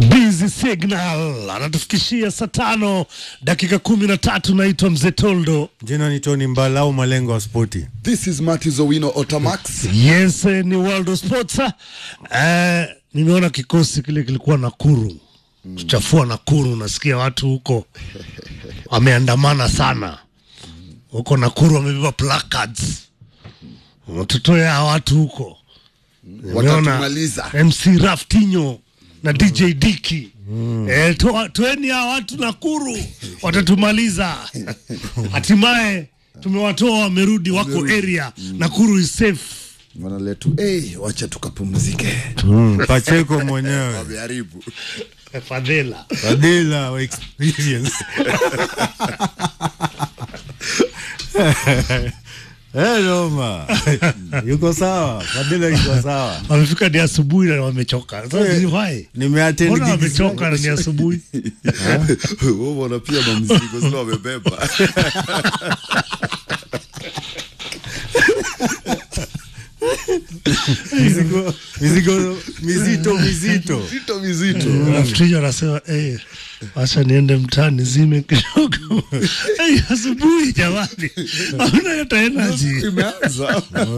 Busy Signal anatufikishia saa tano dakika kumi na tatu. Naitwa Mzee Toldo. Jina ni Tony Mbala au malengo wa spoti. This is Martis Owino Otamax. Yes, eh, ni World of Sports. Eh, nimeona kikosi kile kilikuwa Nakuru kuchafua Nakuru. Nasikia watu huko wameandamana sana huko Nakuru, wamebeba placards, watutoe hawa watu huko. Nimeona Watatumaliza. MC Raftinho na DJ Diki eh, toa- toeni hawa watu Nakuru, watatumaliza. Hatimaye tumewatoa, wamerudi, wako area. Nakuru is safe. Wanaletu, hey, wacha tukapumzike. Mm, Pacheco mwenyewe Wameharibu. Fadhela Fadila wa experience. Eh, Roma. Yuko sawa. Fadila yuko sawa. wamefika ni asubuhi na wamechoka. Sasa Eh, ni why? Nimeattend Mbona gigs wamechoka na ni asubuhi? Wao wana pia mamzigo zile wamebeba. mizigo mizigo mizito mizito. Zito mizito. Raftinho anasema eh, wacha niende mtaani zime kidogo. Eh, asubuhi jamani, hauna hata energy. Imeanza.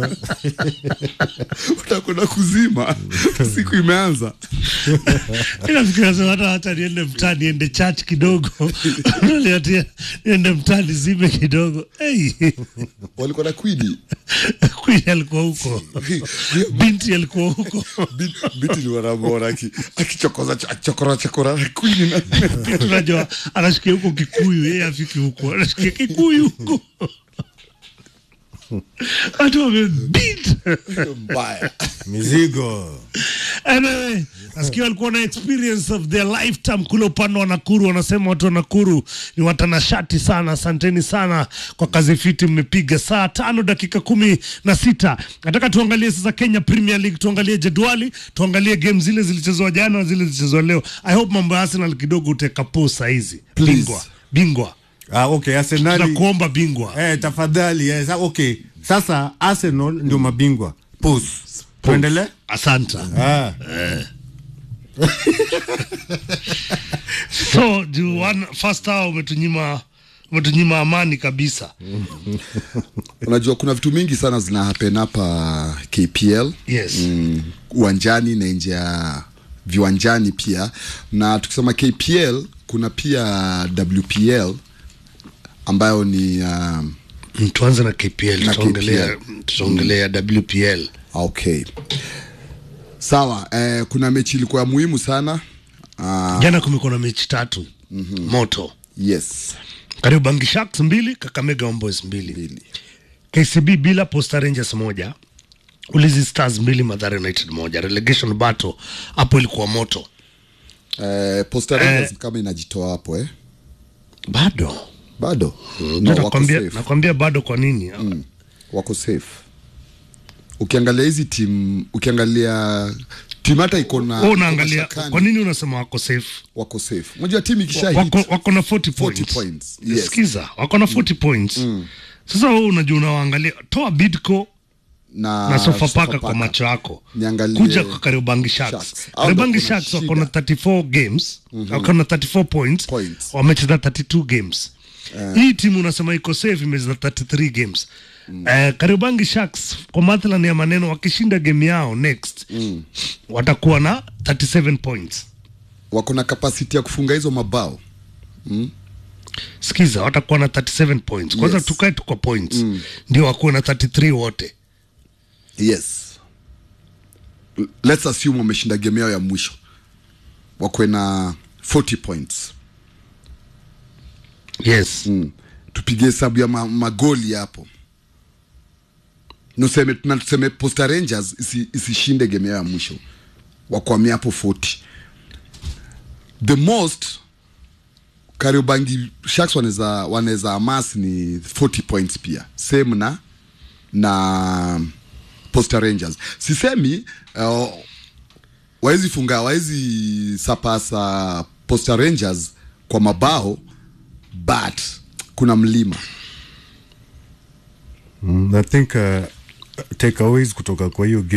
Utakwenda kuzima. Siku imeanza. Inafikiria sema hata hata niende mtaani, niende church kidogo, Niende- niende mtaani zime kidogo. Hey, Walikuwa na kwidi. Queen alikuwa huko, binti alikuwa huko. Biti ni wanamwona aki- akichokoza akichokora chokora na kwini na tunajua anashikia huko Kikuyu, yeye afiki huko, anashikia Kikuyu huko watu wamebit. mbaya. Mizigo. Anyway, nasikia walikuwa na experience of their lifetime kule upande wa Nakuru. Wanasema watu wa Nakuru ni watanashati sana. Asanteni sana kwa kazi fiti mmepiga. Saa tano dakika kumi na sita. Nataka tuangalie sasa Kenya Premier League, tuangalie jedwali, tuangalie game zile zilichezwa jana na zile zilichezwa leo. I hope mambo ya Arsenal kidogo utekapo saa hizi. Please. Bingwa, bingwa, Ah, okay, Arsenal. tunakuomba bingwa. Eh, tafadhali. Eh, sa- okay. Sasa Arsenal ndio mabingwa. Pause. Tuendelee? Asante. Ah. So, juu one first hour umetunyima umetunyima amani kabisa. Unajua kuna vitu mingi sana zina happen hapa KPL. Yes. Mm, uwanjani na nje ya viwanjani pia, na tukisema KPL kuna pia WPL ambayo ni um, Mm, tuanze na KPL Na tutaongelea tutaongelea WPL okay sawa. Eh, kuna mechi ilikuwa ya muhimu sana uh, jana kumekuwa na mechi tatu moto yes Kariobangi Sharks mbili Kakamega Homeboys mbili mbili. KCB bila Posta Rangers moja Ulinzi Stars mbili Mathare United moja relegation battle hapo ilikuwa moto Eh, Posta Rangers kama inajitoa hapo eh? bado bado no, no, wako nakwambia, safe. nakwambia bado kwa nini wako safe ukiangalia hizi tim ukiangalia tim hata iko na Wewe iko unaangalia mashakani, kwa nini unasema wako safe wako safe unajua timu ikisha wako, hit wako na 40 points, points, yes. Sikiza, wako na 40 points sasa wewe unajua unawaangalia toa Bidco na, na Sofapaka Sofapaka. kwa macho yako Niangalie kuja kwa Kariobangi Sharks. Sharks. Hao Kariobangi ndio kuna Sharks wako na shida. 34 games wako na 34 points, Points. wamecheza 32 games hii timu unasema iko safe imecheza 33 games Eh, Kariobangi Sharks kwa mathalan ya maneno wakishinda game yao next watakuwa na 37 points wako na capacity ya kufunga hizo mabao sikiza watakuwa na 37 points kwanza Yes. tukae tu kwa points ndio wakuwe na 33 wote yes L- let's assume wameshinda game yao ya mwisho wakwe na 40 points yes mm. tupige hesabu ya ma, magoli hapo nuseme na tuseme Posta Rangers isi, isishinde game yao ya mwisho wakwamia hapo 40 the most Kariobangi Sharks wanaweza wanaweza amas ni 40 points pia same na na Posta Rangers sisemi uh, waezi funga waezi sapasa Posta Rangers kwa mabao but kuna mlima Mm, I think uh, takeaways kutoka kwa hiyo game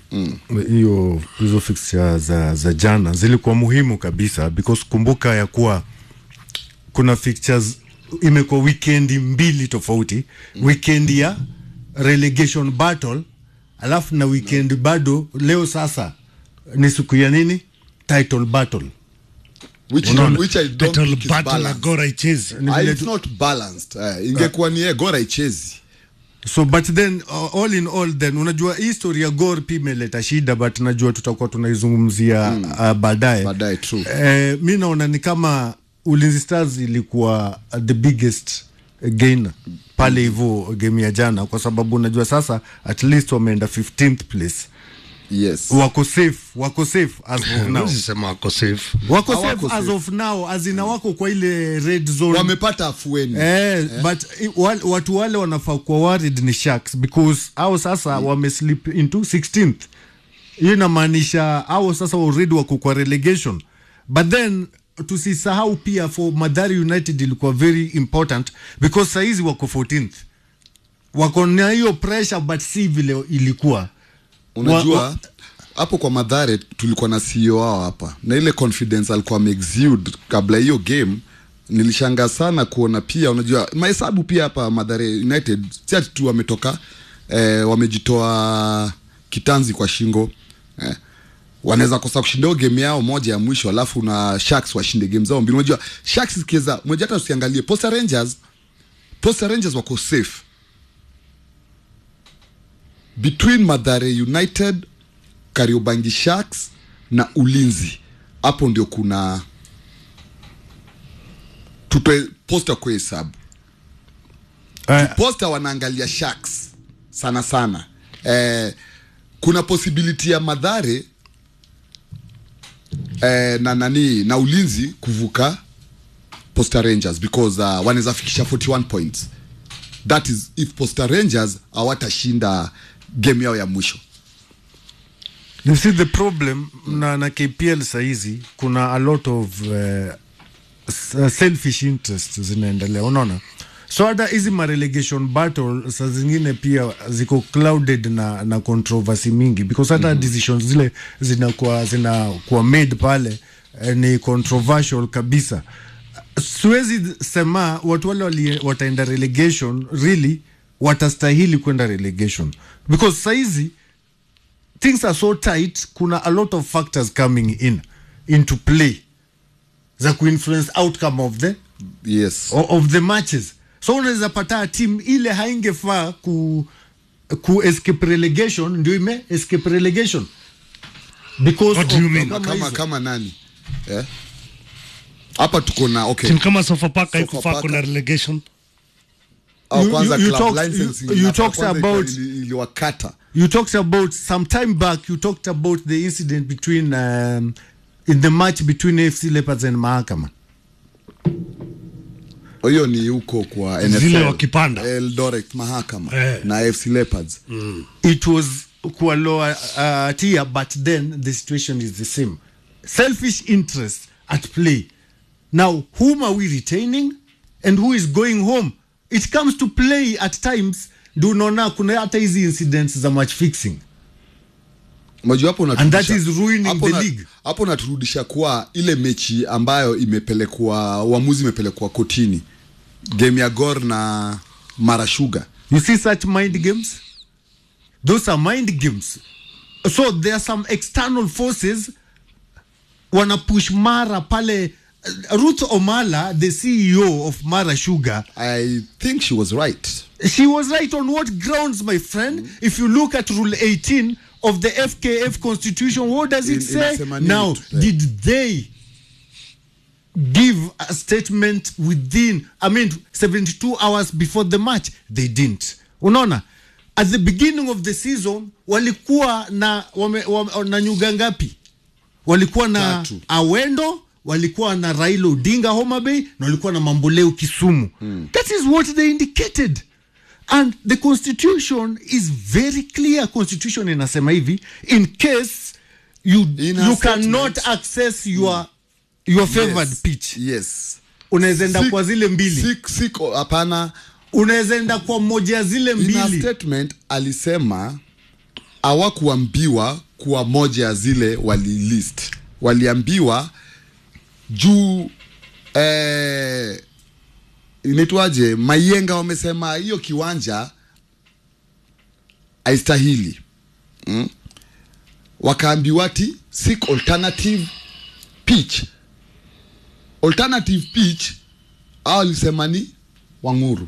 hiyo hizo fixture za, za jana zilikuwa muhimu kabisa because kumbuka ya kuwa kuna fixtures imekuwa wikendi mbili tofauti weekend ya relegation battle alafu na weekend bado leo sasa ni siku ya nini title battle which, Unaona? which I don't Battle think is battle na balanced. Gor haichezi. Ni Ah, vile it's tu- not balanced eh, ingekuwa ni eh, Gor haichezi so but then uh, all in all then unajua hii story ya Gor pia imeleta shida but najua tutakuwa tunaizungumzia uh, baadaye Baadaye, true. eh, mi naona ni kama Ulinzi Stars ilikuwa uh, the biggest gainer pale hivyo game ya jana kwa sababu unajua sasa at least wameenda 15th place yes wako safe wako safe as of now Huwezi sema wako safe. wako Hawako safe as safe. of now azina wako kwa ile red zone wamepata afueni Eh, but i- wal, watu wale wanafaa kuwa worried ni Sharks because au sasa wameslip into 16th. Hiyo inamaanisha au sasa already wako kwa relegation. But then tusisahau pia for Madari United ilikuwa very important because saizi wako 14th. Wako na hiyo pressure but si vile ilikuwa. unajua wa- hapo kwa madhare tulikuwa na CEO wao hapa na ile confidence alikuwa ameexude kabla hiyo game nilishangaa sana kuona pia unajua mahesabu pia hapa madhare united si ati tu wametoka eh, wamejitoa kitanzi kwa shingo eh, wanaweza kosa kushinda hiyo game yao moja ya mwisho alafu na sharks washinde game zao mbili unajua sharks ikiweza moja hata usiangalie posta rangers posta rangers wako safe between Madhare United, Kariobangi Sharks na Ulinzi, hapo ndio kuna tutoe posta kwa hesabu. Eh, Posta wanaangalia Sharks sana sana. Eh, kuna possibility ya Madhare eh, na nani na Ulinzi kuvuka Posta Rangers because uh, wanaweza fikisha 41 points. That is if Posta Rangers hawatashinda game yao ya mwisho. You see the problem na, na KPL saizi kuna a lot of uh, s- selfish interest zinaendelea, unaona so hata hizi ma relegation battle saa zingine pia ziko clouded na, na controversy mingi because hata mm-hmm. decisions zile zinakuwa zinakuwa made pale eh, ni controversial kabisa. Siwezi sema watu wale wali, wataenda relegation really watastahili kwenda relegation because saizi things are so tight kuna a lot of factors coming in into play za kuinfluence outcome of the Yes. o- of the matches so unaweza pata team ile haingefaa ku ku escape relegation ndio ime escape relegation because What do of you mean? kama kama hizo. kama nani eh? hapa tuko na okay Timu kama Sofapaka haikufaa Sofapaka. kuna relegation. au You- kwanza you- you club talked- licensing you- you inafaa talked kwanza about- ili- iliwakata you talked about some time back you talked about the incident between um, in the match between AFC Leopards and Mahakama hiyo ni huko kwa Zile NFL wakipanda. Eldoret mahakama Eh. na AFC Leopards it was kwa lower uh, tier but then the situation is the same selfish interest at play now whom are we retaining and who is going home it comes to play at times ndio unaona kuna hata hizi incidents za match fixing Unajua hapo And that unaturudisha- is ruining hapo the na- league. hapo naturudisha kwa ile mechi ambayo imepelekwa uamuzi imepelekwa kotini game ya Gor na Mara Sugar You see such mind games? Those are mind games. So there are some external forces wana push Mara pale. uh, Ruth Omala, the CEO of Mara Sugar, I think she was right she was right on what grounds, my friend? If you look at Rule 18 of the FKF Constitution, what does it In- say? inasema nini Now, tu- eh. did they give a statement within, I mean, 72 hours before the match? They didn't. Unaona? At the beginning of the season, walikuwa na, wame, wame, na nyuga ngapi? walikuwa na Tatu. Awendo, walikuwa na Raila Odinga Homa Bay na walikuwa na Mamboleo Kisumu. That is what they indicated. And the constitution is very clear. Constitution inasema hivi, in case you, In a you statement. cannot access your, your favored yes. pitch. yes Unaweza enda Si- kwa zile mbili. si- siko hapana Unaweza enda kwa moja ya zile in a mbili. statement alisema hawakuambiwa kuwa moja ya zile walilist waliambiwa juu eh, inaitwaje maienga wamesema hiyo kiwanja haistahili mm? wakaambiwa ti seek alternative pitch alternative pitch au walisema ni wanguru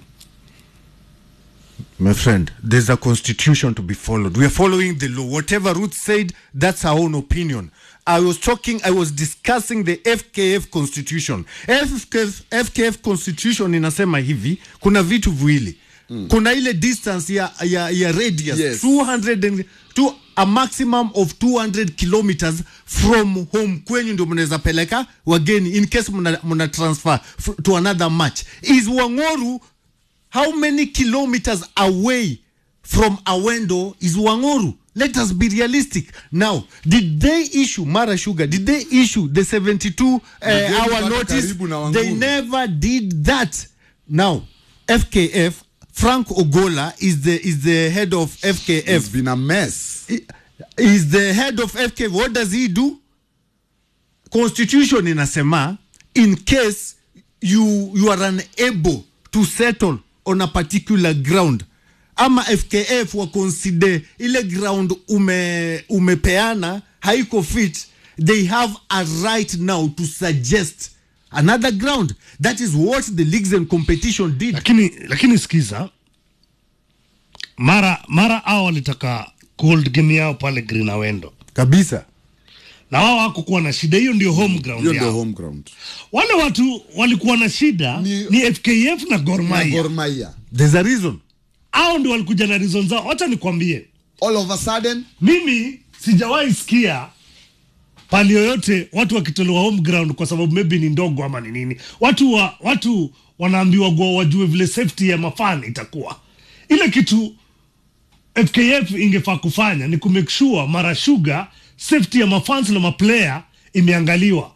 My friend, there's a constitution to be followed. We are following the law. Whatever Ruth said, that's our own opinion. I was talking, I was discussing the FKF constitution. FKF, FKF constitution inasema hivi, kuna vitu viwili. Kuna ile distance ya, ya, ya radius Yes. 200 and, to a maximum of 200 kilometers from home kwenyu ndio mnaweza peleka wageni in case mna, mna transfer f- to another match. Is Wangoru how many kilometers away from Awendo is Wangoru? Let us be realistic. Now, did they issue Mara Sugar? Did they issue the 72 uh, Wageni hour mpaka notice? karibu na They Wanguru. never did that. Now, FKF Frank Ogola is the is the head of FKF. It's been a mess Is the head of FKF. What does he do? Constitution inasema in case you you are unable to settle on a particular ground ama FKF wa consider ile ground ume umepeana haiko fit they have a right now to suggest another ground that is what the leagues and competition did lakini lakini sikiza mara mara au walitaka cold game yao pale green awendo kabisa na wao hakukuwa na shida hiyo ndio home ground hiyo ndio yao home ground wale watu walikuwa na shida Ni- ni, fkf na Gor na Mahia Gor Mahia there's a reason hao ndio walikuja na reason zao wacha nikwambie all of a sudden mimi sijawahi sikia pali yoyote watu wakitolewa home ground kwa sababu maybe ni ndogo ama ni nini watu wa, watu wanaambiwa gua wajue vile safety ya mafan itakuwa ile kitu fkf ingefaa kufanya ni kumake sure mara shuga safety ya mafans na maplayer imeangaliwa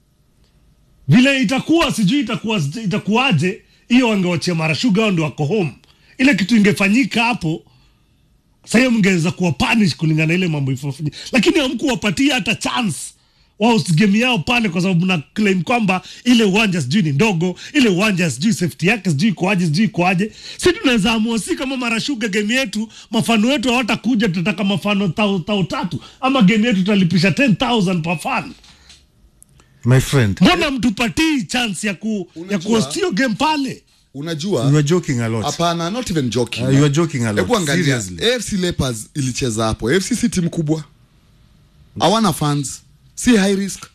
vile itakuwa sijui itakuwa itakuwaje hiyo wangewachia mara shuga hao ndio wako home ile kitu ingefanyika hapo sasa hiyo mngeweza kuwa punish kulingana na ile mambo ifofanya lakini hamkuwapatia hata chance wao game yao pale kwa sababu na claim kwamba ile uwanja sijui ni ndogo ile uwanja sijui safety yake sijui ikoaje sijui ikoaje si tunaweza amua si kama marashuga game yetu mafano wetu hawatakuja tutataka mafano tao, tao tatu ama game yetu tutalipisha 10000 per fan my friend mbona mtupatii chance ya ku ya Unajua- kuhostio game pale unajua you are joking a lot hapana not even joking Uh, you are joking a lot. Hebu angalia Seriously. AFC Leopards ilicheza hapo AFC si timu kubwa hawana fans si high risk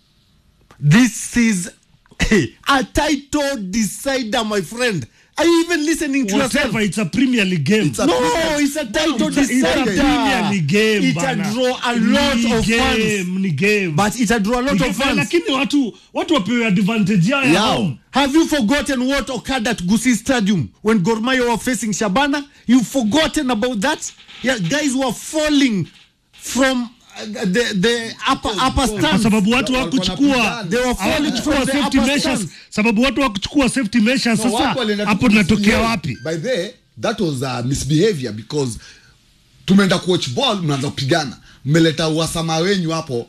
This is a title decider, my friend. Are you even listening to yourself? whatever it's a premier league game It's a- No, it's a title It's a- it's a decider. Premier League game, It bana. a draw a lot Ni of fans. game, ni game. But it a draw a lot Ni of game, fans. lakini watu watu wapewe advantage yao ya Yao. home Have you forgotten what occurred at Gusii Stadium when Gor Mahia were facing Shabana? You've forgotten about that? Yeah, guys were falling from uh, the the upper upper kwa stands. sababu watu Walikuwa hawakuchukua wanapigana. They were falling hawakuchukua from the safety upper measures stands. sababu watu hawakuchukua safety measures No, sasa wapo walienda tu hapo ku tunatokea misbehave. wapi by the that was a misbehavior because tumeenda kuwatch ball mnaanza kupigana mmeleta uhasama wenyu hapo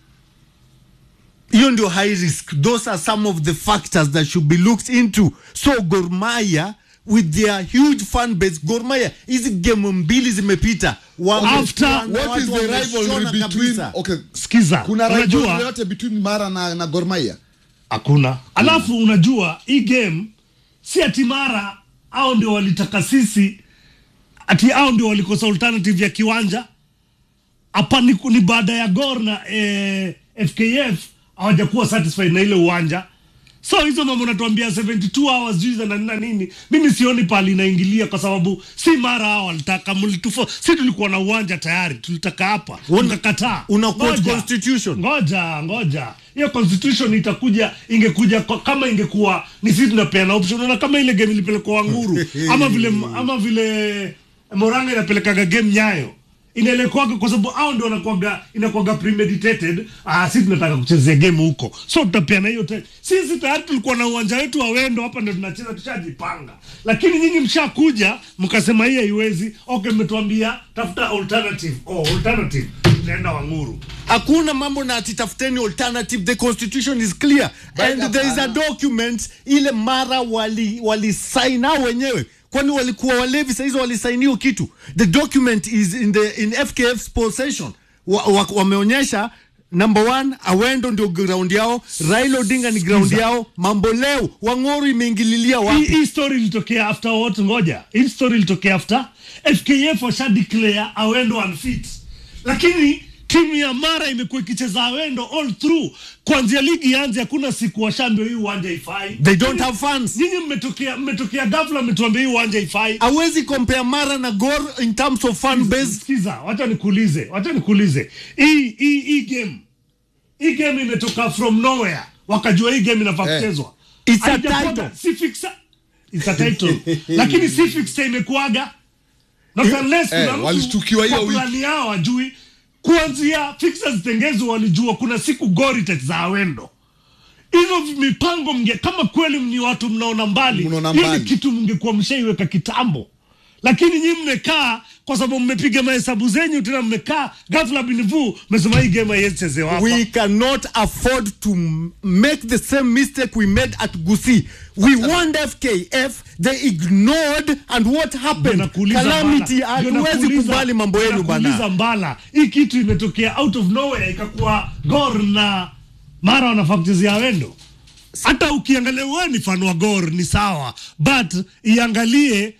hiyo ndio high risk those are some of the factors that should be looked into so Gor Mahia with their huge fan base Gor Mahia hizi game mbili zimepita Wame- After- wana- what is watu the rivalry wameshona between kabisa. okay sikiza kuna rivalry unajua yote between Mara na, na Gor Mahia hakuna alafu unajua hii game si ati mara au ndio walitaka sisi ati au ndio walikosa alternative ya kiwanja hapa ni, ni baada ya gor na eh, fkf hawajakuwa satisfied na ile uwanja so hizo mambo natuambia 72 hours juiza na nini na nini mimi sioni pali inaingilia kwa sababu si mara hao walitaka mlitufo si tulikuwa na uwanja tayari tulitaka hapa mkakataa una quote Ngoja. constitution. ngoja ngoja hiyo constitution itakuja ingekuja kwa- kama ingekuwa ni sisi tunapeana option na kama ile game ilipelekwa wanguru ama vile ama vile moranga inapelekaga game nyayo inaelekwaga kwa sababu hao ndio wanakuaga inakuaga premeditated ah sisi tunataka kuchezea game huko so tutapeana hiyo time sisi tayari tulikuwa na uwanja wetu wa wendo hapa ndio tunacheza tushajipanga lakini nyinyi mshakuja mkasema hii haiwezi okay mmetuambia tafuta alternative oh alternative tunaenda wanguru hakuna mambo na atitafuteni alternative the constitution is clear and But there is a hapana. document ile mara wali walisign hao wenyewe kwani walikuwa walevi sahizo walisign hiyo kitu the document is in the in fkf's possession wa, wa, wameonyesha number one awendo ndio ground yao raila odinga ni ground yao mambo leo wang'oru imeingililia hii wapi hii story ilitokea after what ngoja hii story ilitokea after fkf washa declare awendo unfit lakini timu ya mara imekuwa ikicheza awendo all through kuanzia ligi yanze hakuna siku washaambia hii uwanja ifai they don't have fans nyinyi mmetokea mmetokea ghafla mmetuambia hii uwanja ifai awezi compare mara na gor in terms of fan base sikiza wacha nikuulize wacha nikuulize hii hii hii game hii game imetoka from nowhere wakajua hii game inafaa Eh. kuchezwa It's a Haijakuwa- title. si fixa it's a title lakini si fixa imekuaga not unless eh, kuna mtu walishtukiwa hiyo kwa wiki. plani yao wajui kuanzia fixa zitengezwe walijua kuna siku gori itacheza awendo hizo mipango mnge kama kweli ni watu mnaona mbali Mnaona hiyo ni mbali. kitu mngekuwa mshaiweka kitambo lakini nyi mmekaa kwa sababu mmepiga mahesabu zenyu tena mmekaa ghafla binivu mmesema hii game haiwezi chezewa hapa we cannot afford to m- make the same mistake we made at Gusi. We warned FKF, they ignored, and what happened? Nakuuliza Calamity, Mbala. Ndio hatuwezi nakuuliza- kubali mambo yenu nakuuliza bana. mbala hii kitu imetokea out of nowhere ikakuwa gor na mara wanafaa kuchezea wendo hata ukiangalia wewe ni fan wa gor ni sawa but iangalie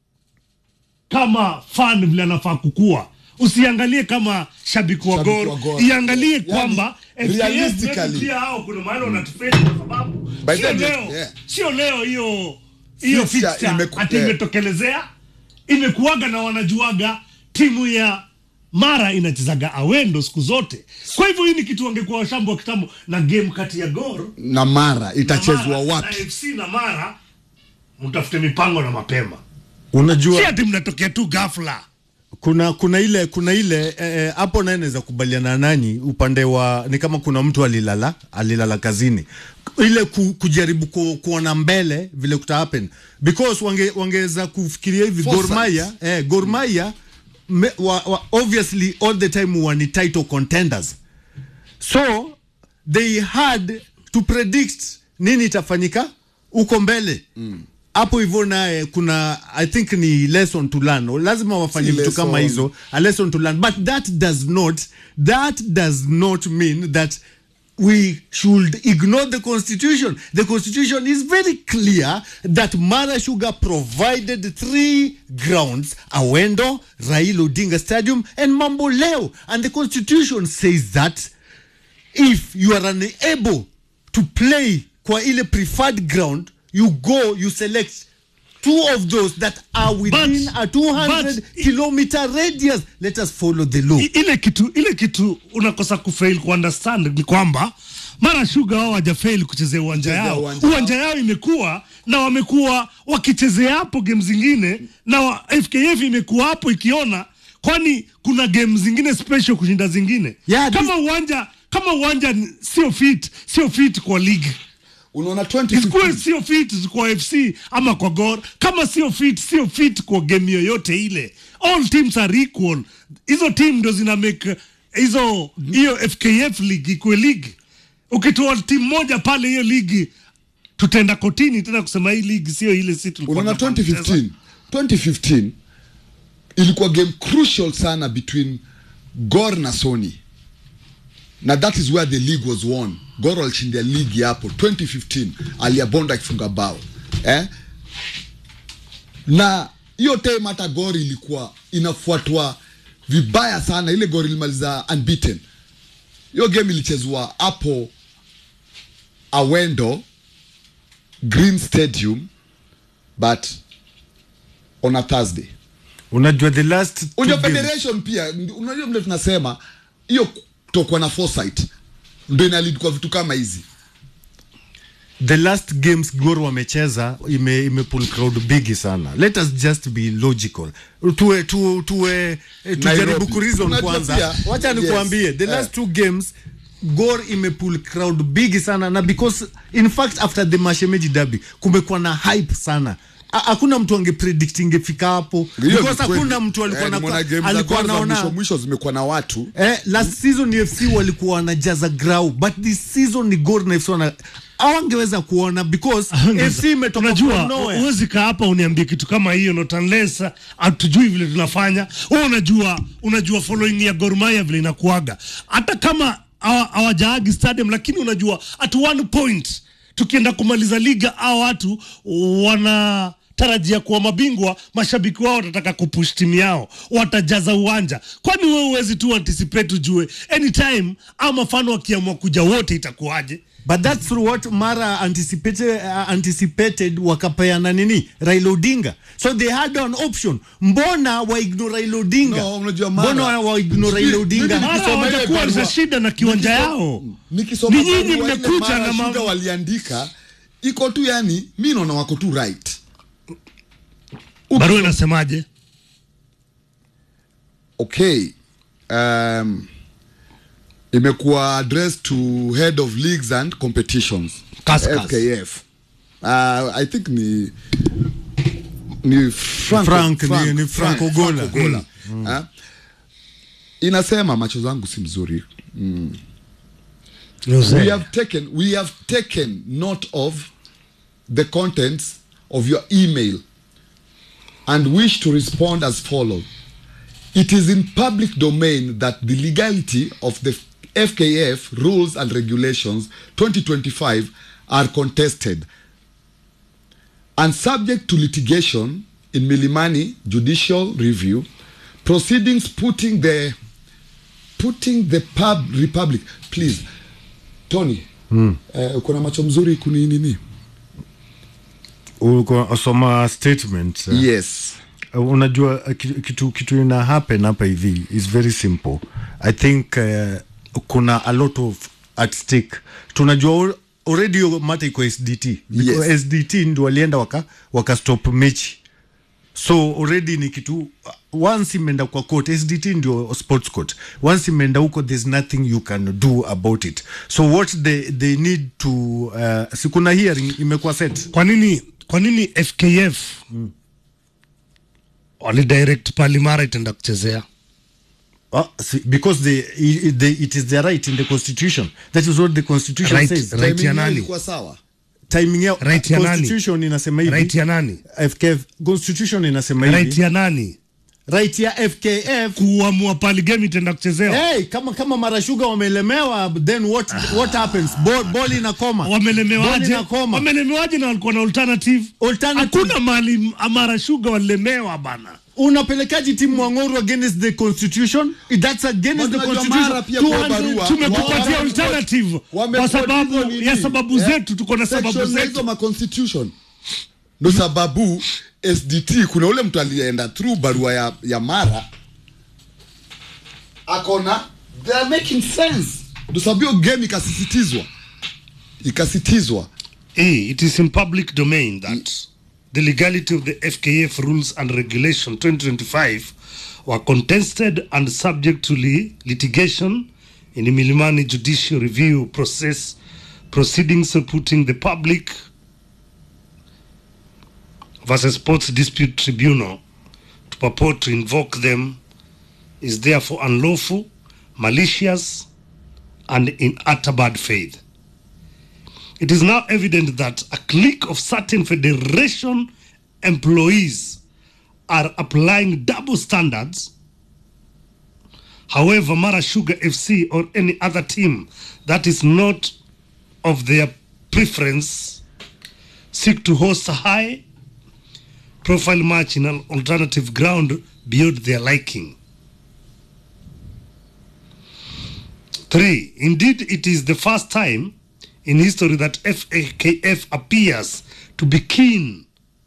kama fan vile anafaa kukua usiangalie kama shabiki wa Shabiki gor wa Gor. iangalie Yani, kwamba FKF realistically. maybe pia hao kuna mahali wanatufeli kwa sababu By sio then, leo yeah. sio leo hiyo hiyo Fixture fixture imeku- ati yeah. imetokelezea imekuwaga na wanajuaga timu ya mara inachezaga awendo siku zote kwa hivyo hii ni kitu wangekuwa washambo wa kitambo na game kati ya gor na mara itachezwa na Mara, wapi na fc na mara mtafute mipango na mapema si Unajua ati mnatokea tu ghafla kuna kuna ile kuna ile eh, eh, hapo naye naweza kubaliana nanyi upande wa ni kama kuna mtu alilala alilala kazini ile ku, kujaribu ku, kuona mbele vile kuta happen because wange, wangeweza kufikiria hivi Foresight. Gor Mahia eh, Gor Mahia me, wa, wa, obviously all the time were ni title contenders so they had to predict nini itafanyika huko mbele hapo hivyo naye kuna i think ni lesson to learn lazima wafanye Si vitu kama lesson. hizo a lesson to learn but that does not that does not mean that we should ignore the constitution the constitution is very clear that mara sugar provided three grounds awendo rail odinga stadium and mambo leo and the constitution says that if you are unable to play kwa ile preferred ground you go you select two of those that are within But- a 200 but- kilometer radius let us follow the law I- ile kitu ile kitu unakosa kufail kuunderstand ni kwamba mara shuga wao hawajafail kuchezea uwanja Kuchezea yao uwanja uwanja yao imekuwa na wamekuwa wakichezea hapo game zingine na wa, fkf imekuwa hapo ikiona kwani kuna game zingine special kushinda zingine Yeah, kama uwanja kama uwanja ni- sio fit sio fit kwa league unaona isikuwe 2015 sio fit kwa fc ama kwa gor kama sio fit sio fit kwa game yoyote ile all teams are equal hizo team ndo zina make hizo hiyo fkf league ikuwe league ukitoa timu moja pale hiyo ligi tutaenda kotini tena kusema hii ligi sio ile si tulikuwa unaona tunafaa kucheza. 2015 2015 ilikuwa game crucial sana between gor na sony na that is where the league was won gor walishindia ligi hapo 2015 aliabonda akifunga bao eh? na hiyo time hata gor ilikuwa inafuatwa vibaya sana ile gor ilimaliza unbeaten hiyo game ilichezwa hapo awendo green stadium but on a thursday unajua the last two unajua games- federation pia ndi- unajua vile tunasema hiyo kutokuwa na foresight ndo inalid kwa vitu kama hizi the last games Gor wamecheza ime, ime pull crowd bigi sana. Let us just be logical. Tuwe tu, tuwe eh, tujaribu Nairobi. kureason Unajua kwanza. pia- Wacha yes. nikuambie the Eh. last two games Gor ime pull crowd bigi sana na because in fact after the Mashemeji derby kumekuwa na hype sana. Ha- Hakuna mtu angepredict ingefika hapo Hiyo ni because kweli. hakuna mtu alikuwa Eh, na nimeona game za alikuwa kwanza mwisho anaona mwisho zimekuwa na watu Eh, last season ni FC walikuwa wanajaza grau but this season ni Gor na FC wana hawangeweza kuona because FC imetoka unajua from nowhere. huwezi kaa hapa uniambie kitu kama hiyo not unless hatujui vile tunafanya wewe unajua unajua following ya Gor Mahia vile inakuaga hata kama hawa- hawajaagi stadium lakini unajua at one point tukienda kumaliza liga hao watu wana tarajia kuwa mabingwa mashabiki wao watataka kupush timu yao watajaza uwanja kwani wewe huwezi tu anticipate ujue anytime ama mfano wakiamua kuja wote itakuwaje but that's what Mara anticipated, uh, anticipated wakapeana nini Raila Odinga so they had an option mbona wa ignore Raila Odinga No, unajua Mara- mbona wa ignore Sijui, Raila Odinga mimi Mara nikisoma ile watakuwa barua- na shida na kiwanja nikisoma- yao. nikisoma Ni nyinyi barua ile mmekuja Mara na ma- Sugar waliandika iko tu yani mi naona wako tu right barua inasemaje okay um, imekuwa addressed to head of leagues and competitions Kaskas. fkf uh, i think ni ni Franco, Frank, ni- ni Frank Ogola. Ogola. Ah, inasema macho zangu si mzuri we have taken we have taken note of the contents of your email and wish to respond as follows it is in public domain that the legality of the fkf rules and regulations 2025 are contested and subject to litigation in milimani judicial review proceedings putting the putting the pub republic please tony mm. uh, uko na macho mzuri kuni nini ulikuwa usoma statement uh, yes Uh, unajua uh, ki- kitu kitu ina happen hapa hivi is very simple i think uh, kuna a lot of at stake tunajua al- already hiyo mata iko sdt Because Yes. sdt ndio walienda waka, waka stop mechi so already ni kitu uh, once imeenda kwa court sdt ndio sports court once imeenda huko there's nothing you can do about it so what they, they need to uh, sikuna hearing imekuwa set kwa nini kwa nini fkf walidirect palimara itaenda kuchezea Uh, see, because they, i- they, it is their right in the constitution that is what the constitution Right, says right. Timing ya yao nani? ilikuwa sawa timing yao Right ya nani? constitution inasema hivi right ya nani FKF constitution inasema hivi right ya nani right ya FKF kuamua pali game itaenda kuchezewa Hey, kama kama marashuga wamelemewa then what what happens ball, ball inakoma Ball wamelemewaje inakoma wamelemewaje na walikuwa na alternative Alternative. hakuna mali amara shuga walilemewa bana unapelekaji timu Mwang'oru against the constitution that's against But the unajua constitution Mara pia kwa 200 barua- tumekupatia Wame- alternative wame- kwa sababu wame- nini? ya sababu Eh? zetu tuko na sababu Section na zetu hizo ma constitution ndo sababu sdt kuna ule mtu alienda through barua ya, ya mara akona they are making sense ndo sababu hiyo game ikasisitizwa ikasitizwa A, it is in public domain that the legality of the FKF rules and regulation 2025 were contested and subject to li- litigation in the Milimani judicial review process proceedings putting the public versus sports dispute tribunal to purport to invoke them is therefore unlawful, malicious, and in utter bad faith. It is now evident that a clique of certain federation employees are applying double standards. However, Mara Sugar FC or any other team that is not of their preference seek to host a high profile match in an alternative ground beyond their liking. Three, indeed, it is the first time in history that FAKF appears to be keen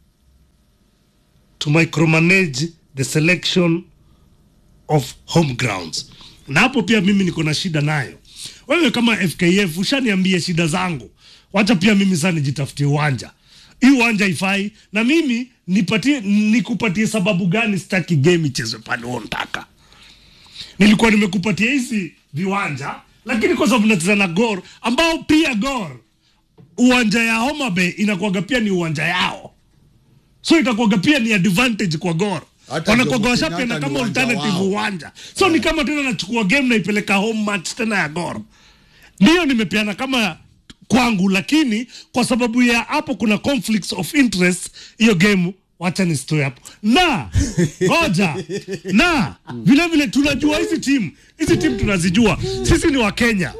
to micromanage the selection of home grounds. Na hapo pia mimi niko na shida nayo. Wewe kama FKF ushaniambia shida zangu wacha pia mimi saa nijitafutie uwanja hii uwanja ifai na mimi nipatie nikupatie sababu gani sitaki game ichezwe pale untaka nilikuwa nimekupatia hizi viwanja lakini kwa sababu nacheza na gor ambao pia gor uwanja ya Homa Bay inakuwaga pia ni uwanja yao so itakuwaga pia ni advantage kwa gor Hata wanakuwaga Jomo washapenda Kenyatta ni kama uwanja alternative wao. uwanja so ni kama tena nachukua game naipeleka home match tena ya gor ndiyo nimepeana kama kwangu lakini kwa sababu ya hapo kuna conflicts of interest hiyo game wacha nisitoe hapo na ngoja na vile vile tunajua hizi timu hizi timu tunazijua sisi ni wakenya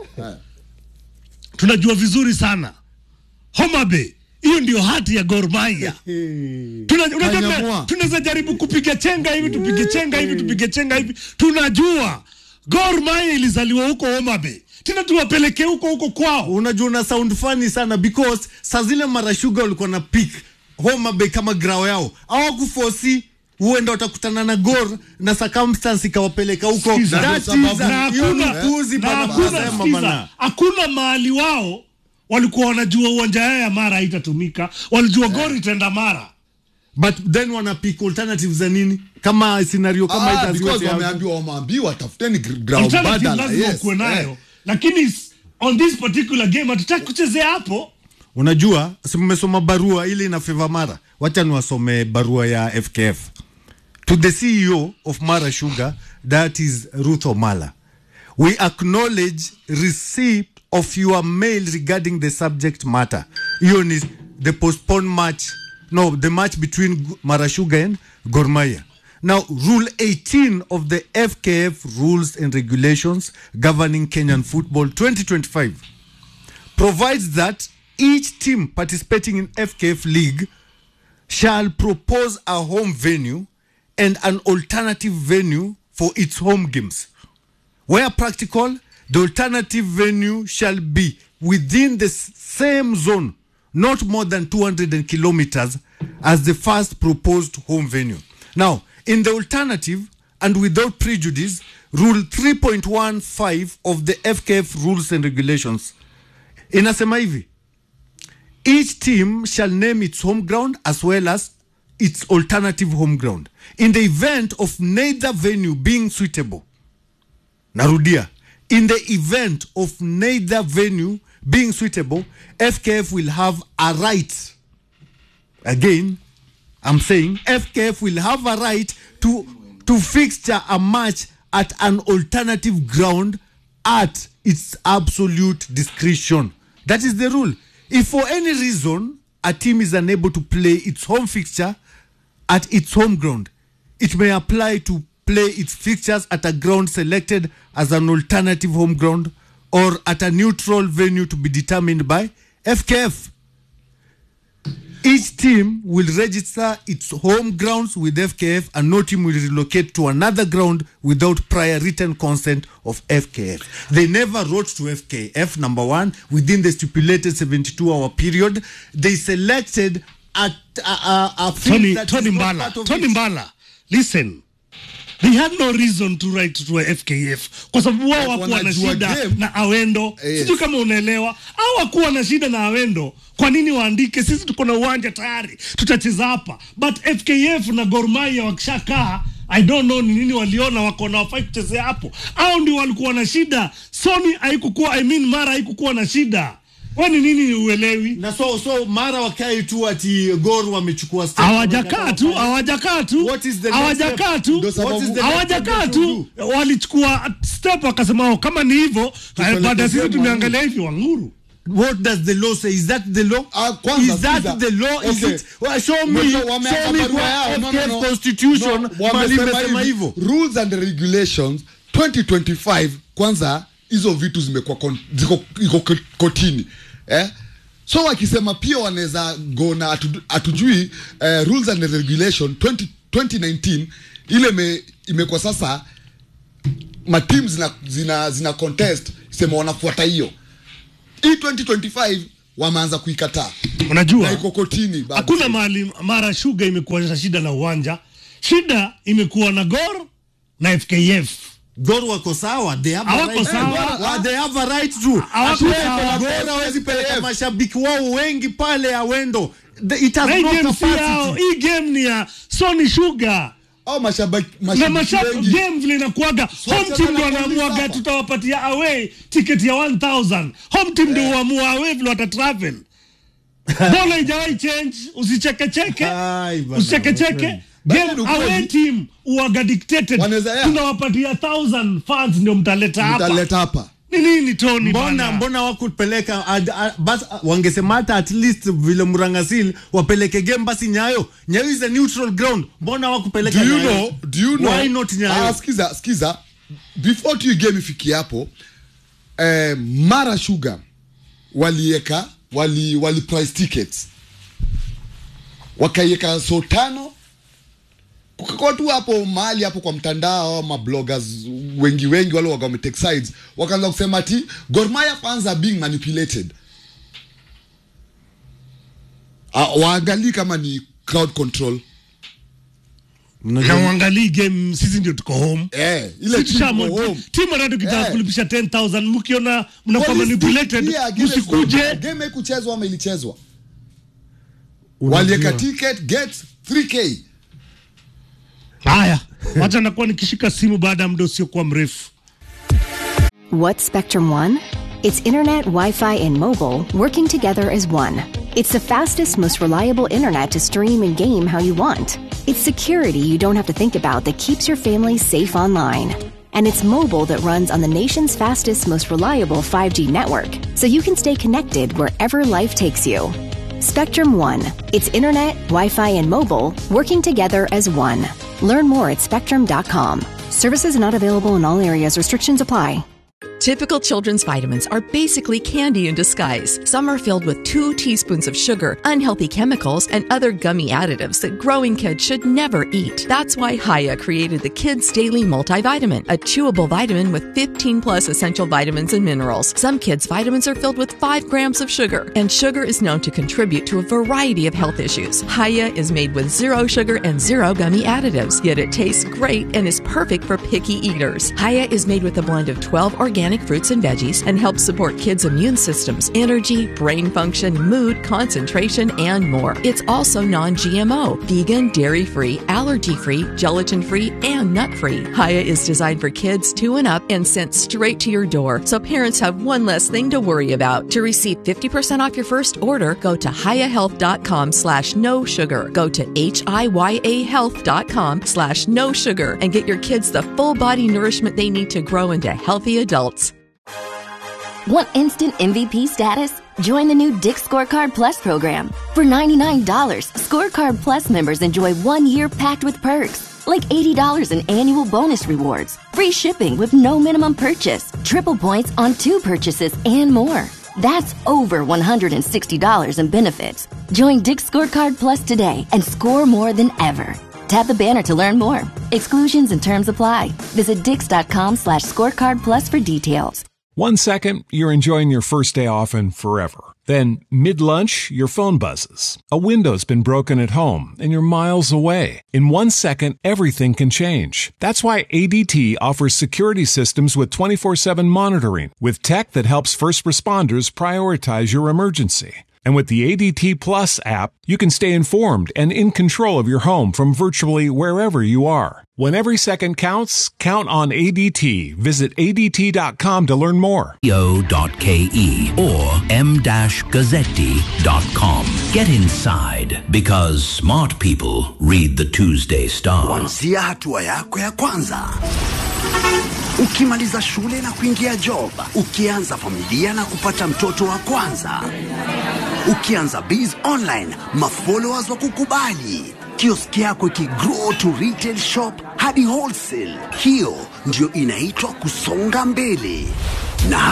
tunajua vizuri sana Homa Bay hiyo ndio hati ya Gor Mahia Tuna- unajua tuna- Kanyamua. tunaweza jaribu kupiga chenga hivi tupige chenga hivi tupige chenga hivi tunajua Gor Mahia ilizaliwa huko Homa Bay tena tuwapeleke huko huko kwao unajua una sound funny sana because saa zile mara sugar walikuwa na pick Homa Bay kama grao yao hawakufosi huenda watakutana na Gor na circumstance ikawapeleka huko Sikiza. That Sababu- is na a- hiyo ni hakuna upuzi na bana, hakuna- wanasema sikiza, bana. hakuna mahali wao walikuwa wanajua uwanja yao ya Mara haitatumika walijua Gor itaenda Mara but then wana pick alternatives za nini kama scenario kama Ah, itaziwa because tayari. wameambiwa wameambiwa tafuteni gr- ground alternative badala lazima yes, ukuwe nayo eh. lakini s- on this particular game hatutaki kuchezea hapo unajua si mmesoma barua ile ina favor mara wacha niwasome barua ya fkf to the ceo of mara sugar that is ruth omala we acknowledge receipt of your mail regarding the subject matter hiyo ni the postponed match no the match between G- mara sugar and gormaya now rule 18 of the fkf rules and regulations governing kenyan football 2025 provides that each team participating in FKF League shall propose a home venue and an alternative venue for its home games. Where practical, the alternative venue shall be within the s- same zone, not more than 200 kilometers, as the first proposed home venue. Now, in the alternative, and without prejudice, Rule 3.15 of the FKF Rules and Regulations inasema hivi each team shall name its home ground as well as its alternative home ground in the event of neither venue being suitable narudia in the event of neither venue being suitable fkf will have a right again i'm saying fkf will have a right to to fixture a match at an alternative ground at its absolute discretion that is the rule if for any reason a team is unable to play its home fixture at its home ground it may apply to play its fixtures at a ground selected as an alternative home ground or at a neutral venue to be determined by fkf each team will register its home grounds with FKF and no team will relocate to another ground without prior written consent of FKF. They never wrote to FKF, number one, within the stipulated 72 hour period. They selected a, a, a, a field Tony, that Tony is not Mbala, part of Tony it. Mbala, listen. They had no reason to write to a FKF kwa sababu wao hawakuwa na Wanajua shida game. na Awendo. Yes. Sijui kama unaelewa. Hawakuwa na shida na Awendo. Kwa nini waandike? Sisi tuko na uwanja tayari, tutacheza hapa. But FKF na Gor Mahia wakishakaa I don't know ni nini waliona wako na wafai kuchezea hapo, au ndio walikuwa na shida. Sony haikukuwa I mean Mara haikukuwa na shida. Wewe ni nini uelewi? na so so mara wakae tu ati gor wamechukua step, hawajakaa wamekataa tu wafanye. hawajakaa tu What is the next hawajakaa step? tu Ndio sababu- What is the next hawajakaa step tu walichukua step wakasema "Oh, kama ni hivyo Tupeleke baada ya sisi game tumeangalia hivi wanguru What does the law say? Is that the law? Ah, kwanza, is that sikiza. the law? Is Okay. it? Well, show me, Unajua wameanza show me barua kwa yao. No, no, FKF no. constitution No, mahali wamesema imesema hivi, hivyo. rules and regulations 2025 kwanza hizo vitu zimekuwa kon- ziko iko ko- kotini eh? so wakisema pia wanaweza go na hatu- hatujui eh, rules and regulation 20, 2019 ile me, imekuwa sasa matim zina, zina, zina contest sema wanafuata hiyo hii 2025 wameanza kuikataa na unajua iko kotini bado. hakuna mahali mara shuga imekuwa na shida na uwanja shida imekuwa na gor na fkf Gor wako sawa, they have a Hawako right. sawa. Eh, Gor- they have a right to. Hawako Ati sawa. Gor hawezi peleka Jeff. mashabiki wao wengi pale awendo The- it has Na hii no game si yao, capacity. hii game ni ya Sony Sugar au mashabiki na mashabiki mashabiki wengi game vile inakuaga home Sasa team ndo wanakuuliza wanamuaga hapa. tutawapatia away ticket ya 1000 home team ndo huamua away vile wata travel bola ijawahi change usichekecheke Ai, bana, usichekecheke Bado game ni ukweli. away team uaga dictated Wanaweza, yeah. tunawapatia 1000 fans ndio mtaleta hapa mtaleta hapa ni nini Tony mbona bana? mbona wakupeleka ad- a- bas wangesema hata at least vile mrangasil wapeleke game basi nyayo nyayo is a neutral ground mbona wakupeleka do you Nyayo? know do you know why not nyayo ah, skiza skiza before tu game ifikie hapo eh, mara sugar walieka wali wali price tickets wakaieka so tano kukakuwa tu hapo mahali hapo kwa mtandao mabloggers wengi wengi wale waga wametake sides wakaanza kusema ati Gor Mahia fans are being manipulated Ah, waangalii kama ni crowd control Mnajua- na uangalii game sisi ndio tuko home eh, ile Si timu tushamo- iko home. timu hata tukitaka Eh. kulipisha 10000 mkiona mnakuwa Police manipulated pia, game msikuje is- game haikuchezwa ama ilichezwa Unajua- walieka ticket get 3k haya wacha nakuwa nikishika simu baada ya muda usiokuwa mrefu What's Spectrum One? It's internet, Wi Fi, and mobile working together as one. It's the fastest, most reliable internet to stream and game how you want. It's security you don't have to think about that keeps your family safe online. And it's mobile that runs on the nation's fastest, most reliable 5G network, so you can stay connected wherever life takes you. Spectrum One. It's internet, Wi Fi, and mobile working together as one. Learn more at spectrum.com. Services not available in all areas, restrictions apply. Typical children's vitamins are basically candy in disguise. Some are filled with two teaspoons of sugar, unhealthy chemicals, and other gummy additives that growing kids should never eat. That's why Haya created the Kids Daily Multivitamin, a chewable vitamin with 15 plus essential vitamins and minerals. Some kids' vitamins are filled with 5 grams of sugar, and sugar is known to contribute to a variety of health issues. Haya is made with zero sugar and zero gummy additives, yet it tastes great and is perfect for picky eaters. Haya is made with a blend of 12 organic fruits and veggies and helps support kids' immune systems, energy, brain function, mood, concentration, and more. It's also non GMO, vegan, dairy free, allergy free, gelatin free, and nut free. Haya is designed for kids two and up and sent straight to your door, so parents have one less thing to worry about. To receive 50% off your first order, go to hayahealth.com slash no sugar. Go to H-I-Y-A health.com slash no sugar and get your kids the full body nourishment they need to grow into healthy adults. Want instant MVP status? Join the new Dick Scorecard Plus program. For $99, Scorecard Plus members enjoy one year packed with perks, like $80 in annual bonus rewards, free shipping with no minimum purchase, triple points on two purchases, and more. That's over $160 in benefits. Join Dick Scorecard Plus today and score more than ever. Tap the banner to learn more. Exclusions and terms apply. Visit dix.com slash scorecard plus for details. One second, you're enjoying your first day off and forever. Then, mid lunch, your phone buzzes. A window's been broken at home and you're miles away. In one second, everything can change. That's why ADT offers security systems with 24 7 monitoring, with tech that helps first responders prioritize your emergency. And with the ADT Plus app, you can stay informed and in control of your home from virtually wherever you are. When every second counts, count on ADT. Visit ADT.com to learn more. co.ke or m-gazzetti.com. Get inside because smart people read the Tuesday Star. kuanzia hatua yako ya kwanza ukimaliza shule na kuingia job ukianza familia na kupata mtoto wa kwanza ukianza biz online mafollowers wa kukubali kioski yako ikigrow to retail shop hadi wholesale hiyo ndio inaitwa kusonga mbele na